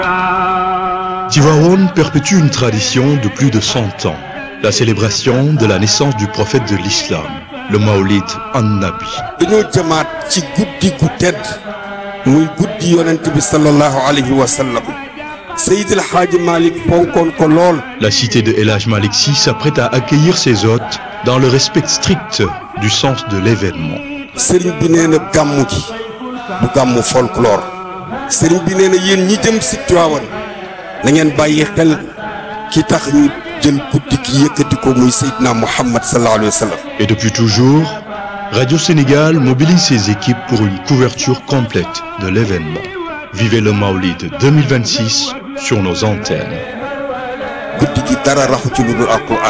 Tivaouane perpétue une tradition de plus de 100 ans, la célébration de la naissance du prophète de l'islam, le Maolid an-Nabi. dañoo jëmaat ci guddi gu tedd muy guddi yonent bi sallallahu alayhi wa sallam Seydil Hadji Malick fonkoon ko lool La cité de El Hadj Malick Sy s'apprête à accueillir ses hôtes dans le respect strict du sens de l'événement. sëriñ bi nee na gàmmu gi du gàmmu folklore sëriñ bi nee na yéen ñi jëm si Tiwaawan na ngeen bàyyi xel ki tax ñu jël guddi gi yëkkati ko muy Seydina Muhammad sallallahu alayhi wa sallam Et depuis toujours, Radio Sénégal mobilise ses équipes pour une couverture complète de l'événement. Vivez le Maolid 2026 sur nos antennes. guddi gi dara raxu ci lu dul alquran